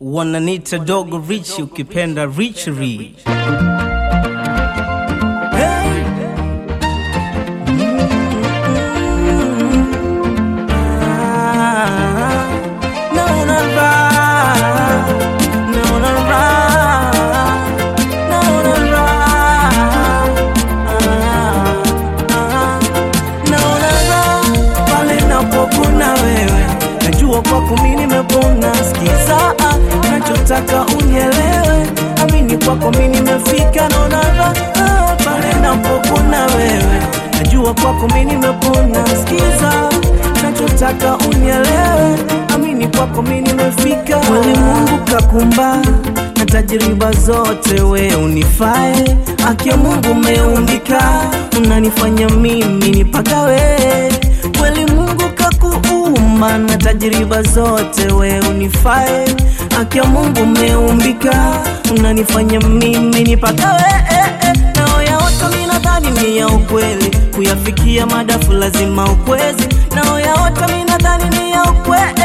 wananita dogo rich ukipenda rich rich Hey. Ah, naona raha, naona raha, naona raha. Ah, ah, naona raha pale napokuna wewe, najua kwako mimi nimepona. Sikiza ah, nachotaka unielewe, amini kwako mimi nimefika. Naona raha pale napokuna wewe, najua kwako mimi nimepona. Sikiza nachotaka unielewe, amini kwako mimi nimefika. Kweli Mungu kakumba na tajiriba zote, we unifae. Haki ya Mungu umeumbika, unanifanya mimi nipagawe. Kweli Mungu kakuumba na tajiriba zote, we unifae. Haki ya Mungu umeumbika, unanifanya mimi nipagawe. Nao ya watu mimi nadhani ni ya ukweli, kuyafikia madafu lazima ukwezi. Nao ya watu mimi nadhani ni ya ukweli,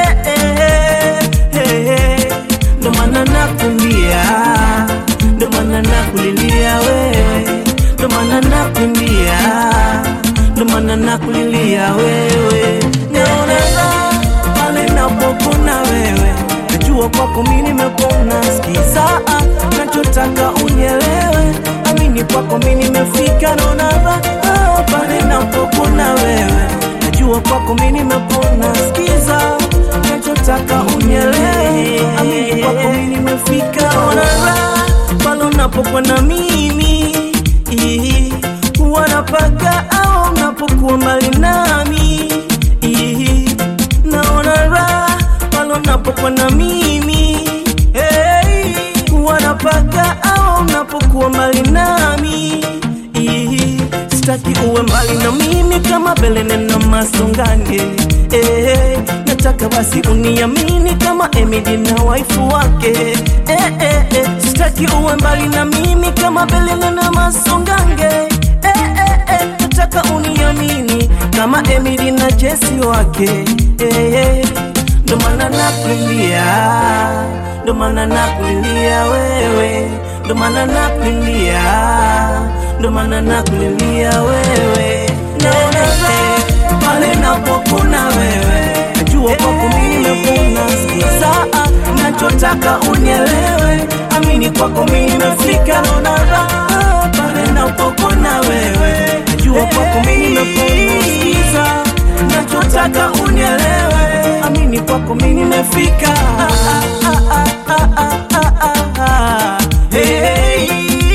ndo maana nakumbia, ndo maana nakulilia wewe, ndo maana nakumbia, ndo maana nakulilia wewe. Naona raha pale napokuna wewe, najua kwako mimi nimepona. Sikiza ah, nachotaka unielewe, amini kwako mimi nimefika. Naona raha pale napokuna wewe, najua kwako mimi nimepona. Sikiza nachotaka unielewe, amini kwako mimi nimefika. Naona raha pale unapokuwa na mimi Ihi, wanapaka au unapokuwa mbali nami Ihi, naona raha pale unapokuwa na mimi hey, wanapaka au unapokuwa mbali nami Ihi, sitaki uwe mbali na mimi kama Belene na Masongange eh, nataka basi uniamini kama Emily na waifu wake eh, eh, eh, sitaki uwe mbali na mimi kama Belene na Masongange eh, eh, eh, nataka uniamini kama Emily na Jesse wake eh, eh, ndo maana nakulilia, ndo maana nakulilia wewe, ndo maana nakulilia, ndo maana nakulilia wewe. Naona raha pale napokuna wewe, najua kwako mimi nimepona. Sikiza ah, nachotaka unielewe, amini kwako mimi nimefika. Naona raha pale napokuna wewe, najua kwako mimi nimepona. Sikiza nachotaka unielewe, amini kwako mimi nimefika. Ah, ah, ah, ah, ah, ah, ah, ah. Hey,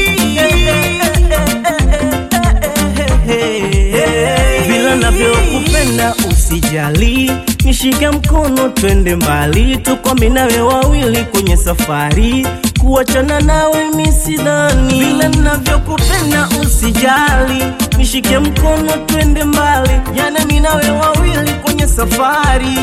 vile navyokupenda usijali, nishike mkono twende mbali, tuko mimi nawe wawili kwenye safari, kuachana nawe mimi sidhani. Vile navyokupenda usijali, nishike mkono twende mbali, jana mimi nawe wawili kwenye safari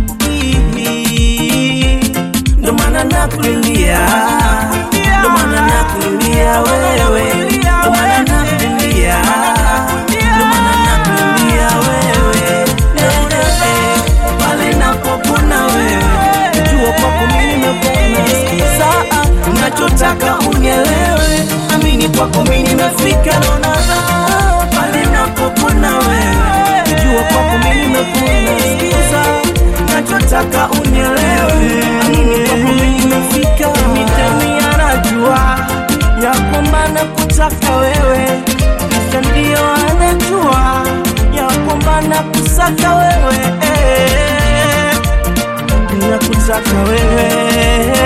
ndo maana nakulilia, ndo maana nakulilia wewe, ndo maana nakulilia, ndo maana nakulilia wewe. Eh, pale napopona wewe, najua kwako mimi nimepona. Sikiza ah, nachotaka unielewe, amini kwako mimi nimefika. Naona raha pale napopona wewe, najua kwako mimi nimepona. Sikiza nachotaka unielewe, amini kwako mimi nimefika. Mitani anajua ya kwamba nakutaka wewe, kisha ndio anajua ya kwamba nakusaka wewe, nakutaka wewe